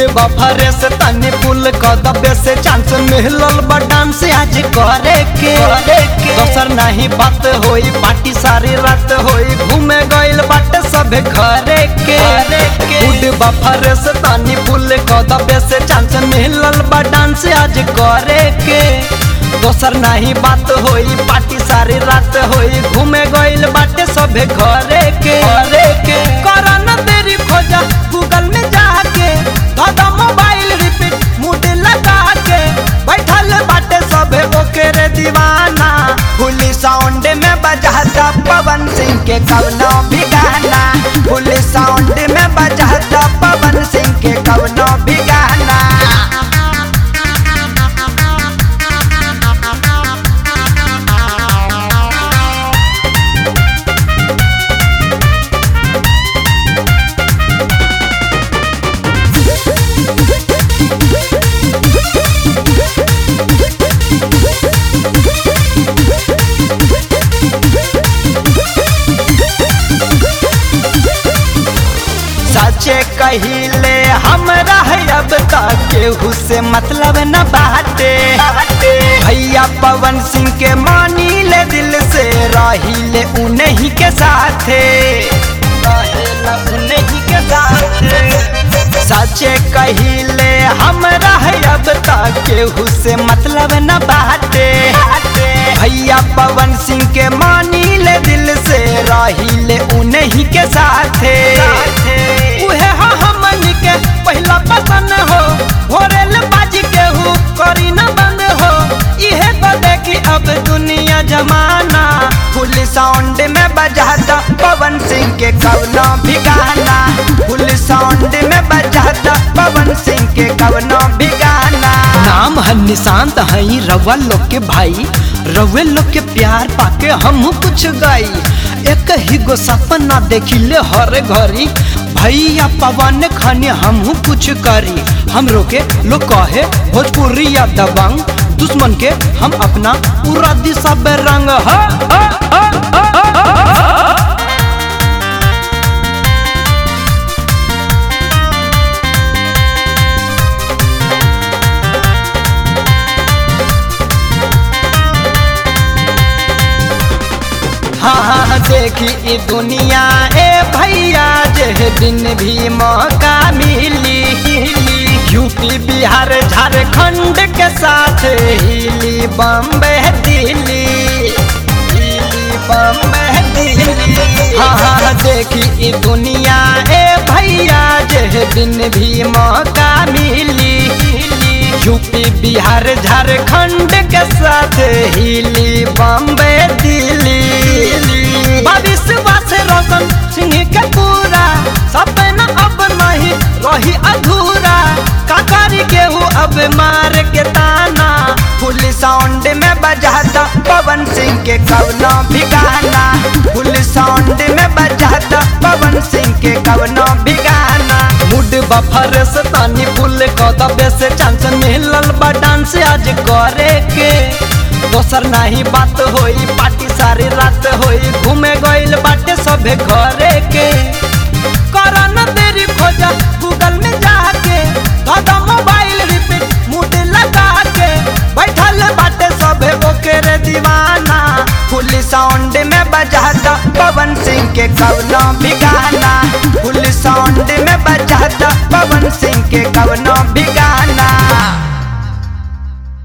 बफरे से तनी पुल क दबे से चांस मिलल बा डांस आज करे के दोसर नहीं बात होई पार्टी सारी रात होई घूमे गइल बाटे सबे घरे के गुड बफरे से तनी पुल क दबे से चांस मिलल बा डांस आज करे के दोसर नहीं बात होई पार्टी सारी रात होई घूमे गइल बाटे सबे घरे के घरे के करन तेरी खोजा गूगल में जाके दादा मोबाइल रिपीट मूड लगा के बैठल बाटे सबे ओके रे दीवाना फुली साउंड में बजाता पवन सिंह के कवनो भी गाना फुली साउंड में बजाता पवन सिंह के कवनो भी गाना सचे कहिले हमरा है अब तक केहू से मतलब न बाटे भैया पवन सिंह के मानी ले दिल से रही ले उन्हीं के साथे रहेला उन्हीं के साथे सचे कहिले हमरा है अब तक केहू से मतलब न बाटे भैया पवन सिंह के मानी ले दिल से रही ले उन्हीं के साथे उहे हा हमन के पहला पसंद हो भोरेल बाजी के हु करी न बंद हो इहे तो देखी अब दुनिया जमाना फुल साउंड में बजाता पवन सिंह के कवनो भी गाना फुल साउंड में बजाता पवन सिंह के कवनो भी गाना नाम है निशांत हई रवा लोग के भाई रवे लोग के प्यार पाके हम कुछ गाई एक ही गो सपना देखिले हर घड़ी भैया पवन खाने हम कुछ करी हमरो के लोग कहे भोजपुरी या दबंग दुश्मन के हम अपना पूरा दिशा रंग हा, हा, हा, हा, हा, हा, हा। हाँ हाँ देखी ई दुनिया ए भैया जे दिन भी मौका मिली यूपी बिहार झारखंड के साथ हिली बम्बे दिल्ली हिली बम्बे दिल्ली हाँ हाँ देखी ई दुनिया ए भैया जे दिन भी मौका मिली यूपी बिहार झारखंड के साथ हिली बम्बे दिल्ली विश्वास रोशन सिंह के पूरा सपना अब नहीं रही अधूरा काकारी गेहूँ अब मार के ताना फुल साउंड में बजाता पवन सिंह के कवनो भी गाना फुल साउंड में बजाता पवन सिंह के कवनो भी गाना मूड बफर से तानी फुल को दबे से चांस मिलल बा डांस आज करे के दोसर नहीं बात होई पार्टी सारी रात होई घूमे गइल बाटे सबे घरे के करन तेरी खोजा गूगल में जाके दादा मोबाइल रिपीट मूड लगा के बैठल बाटे सबे ओके रे दीवाना फुल साउंड में बजाता पवन सिंह के कवनो भी